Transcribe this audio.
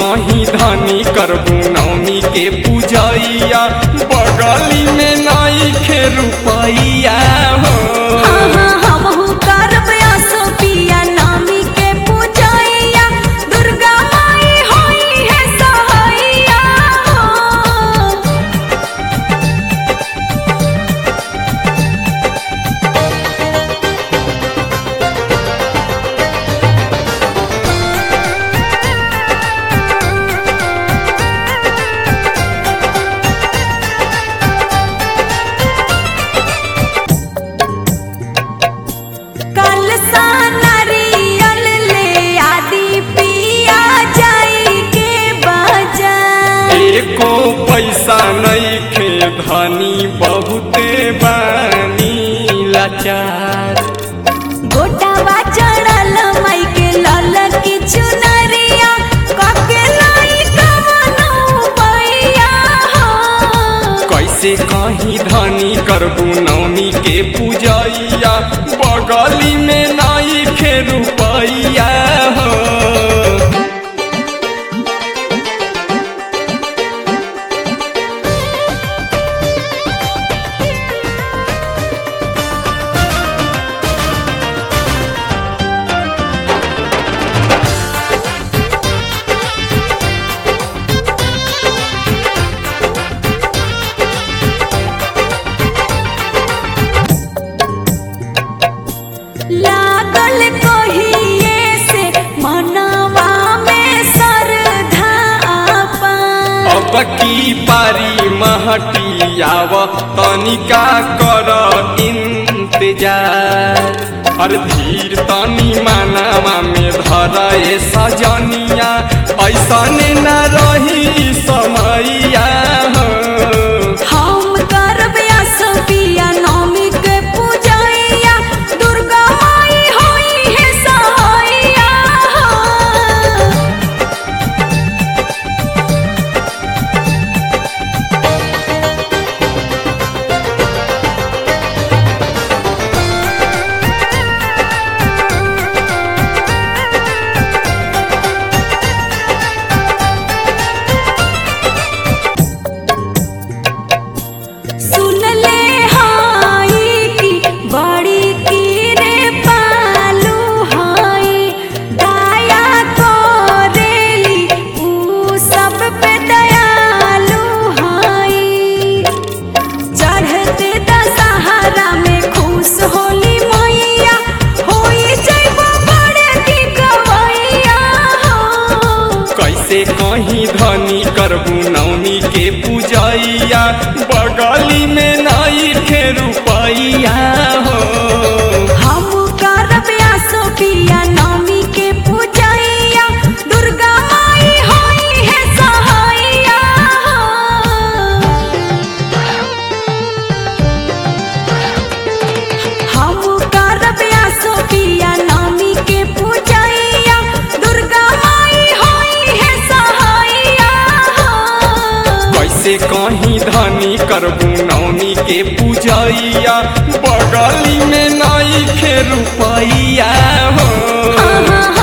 कहीं धनी करबू नौमी के पूजैया बगली में नई खे रुपैया हो हाँ हमहू करब आसो पिया नामी के पूजैया दुर्गा माई होई है सहैया हो कल सा नारियल ले आदि पिया जाई के बाजार एको पैसा नहीं खे धनी बहुते बानी लाचार गोटावा चढ़ल माई के लल की चुनरिया कके लाई कवनो पैया हो कैसे कहीं धनी करबू नौमी के पूजैया बगली में नई खे रुपैया हो लागल कहिए से मनवा में श्रद्धा आपन अब की पारी महटियाव तनिका कर इंतजार हर धीर तनी मानावा में धर ए सजनिया ऐसा न रही समैया हो। हम करब आसो पिया नौमी के पूजैया दुर्गा माई होई है सहैया हो सुन ले हाई की बड़ी की रे पालू हाई दया करेली ऊ सब पे दयालु हाई चढ़ते दशहरा में खुश होली मैया होई जैब बड़े की गवैया हो कैसे कहीं धनी करबू नौमी के पूजैया बगली में नई खे रुपैया हो हम करब आसो पिया नौमी के पूजैया दुर्गा माई होई है सहैया हो हम करब आसो पिया नौमी के पूजैया दुर्गा माई होई है सहैया हो कैसे कहीं धनी करबू नौमी के पूजैया बगली में नई खे रुपैया हो हाँ, हाँ,